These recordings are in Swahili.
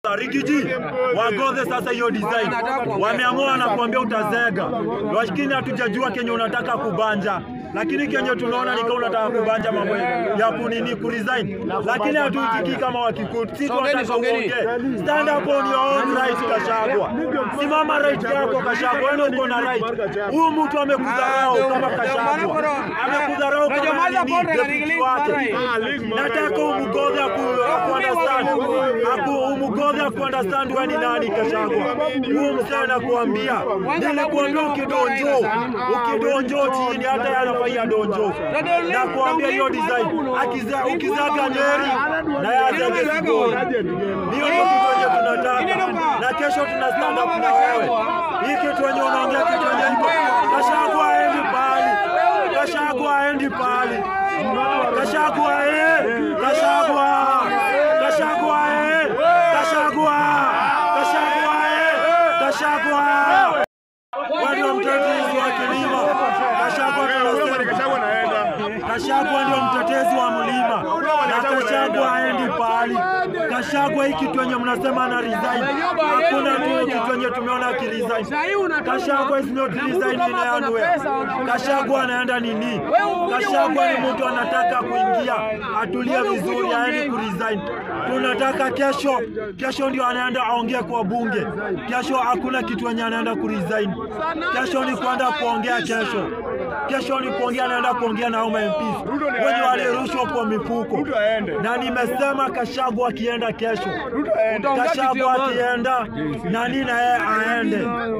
Rigiji wagodhe sasa hiyo design, wameamua na kuambia utazega, lakini hatujajua kenye unataka kubanja, lakini kenye tunaona ni kama unataka kubanja mambo ya kunini kuresign, lakini hatuitiki kama wakikuti, sisi tunataka uongee. Stand up on your own right, Kashagwa, simama right yako Kashagwa, wewe uko na right. Huyu mtu amekudharau kama Kashagwa, amekudharau kama nini deputy wake. Nataka umugodhe aku understand, aku umugodhe aku understand wewe ni nani Kashagwa. Huyu msee nakuambia, nilikuambia ukidonjo, ukidonjo chini hata yanafanya donjo. Nakuambia hiyo design, akiza ukizaga Nyeri na yazage Sigoi. Hiyo ndio kitu yenye tunataka, na kesho tuna stand up na wewe. Hii kitu yenye unaongea kitu yenye iko Kashagwa aendi pali, Kashagwa aendi pali, Kashagwa eh, Kashagwa, Kashagwa eh, Kashagwa, Kashagwa eh, Kashagwa. Wewe ndio mtetezi wa kilimo. Kashagwa tunasema Kashagwa ndio mtetezi wa mlima na Kashagwa haendi pahali. Kashagwa hii kitu yenye mnasema ana resign, hakuna tu kitu yenye tumeona akiresign. Kashagwa is not resign in anywhere. Kashagwa anaenda nini? Kashagwa ni mtu anataka kuingia atulie vizuri, aendi kuresign. Tunataka kesho, kesho ndio anaenda aongee kwa bunge. Kesho hakuna kitu yenye anaenda kuresign. Kesho ni kwenda kuongea kesho kesho ni kuongea, naenda kuongea na hao MPs wenye walirushwa kwa mifuko, na nimesema Kashagwa akienda kesho, Kashagwa akienda nani na yeye aende,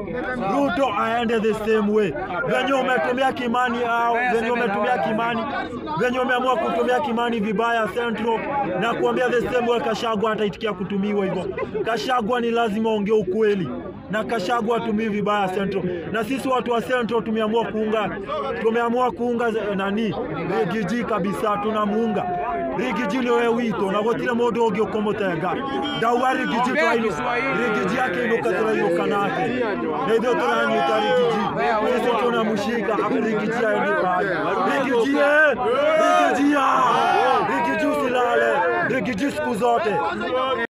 Ruto aende the same way. Venye umetumia Kimani au venye umetumia Kimani, venye umeamua kutumia Kimani vibaya Central, na kuambia the same way Kashagwa ataitikia kutumiwa hivyo. Kashagwa ni lazima ongee ukweli na Kashagwa atumii vibaya Central, na sisi watu wa Central tumeamua kuunga tumeamua kuunga nani Rigiji kabisa, tunamuunga Rigiji niwe wito na gutire mundu ungi ukumutega ndauga Rigiji twaino Rigiji yake inuka turainuka nake na ithuĩ turanyita Rigiji sisi tunamushika Rigiji aendi pale Rigiji eh Rigiji ya Rigiji usilale Rigiji siku zote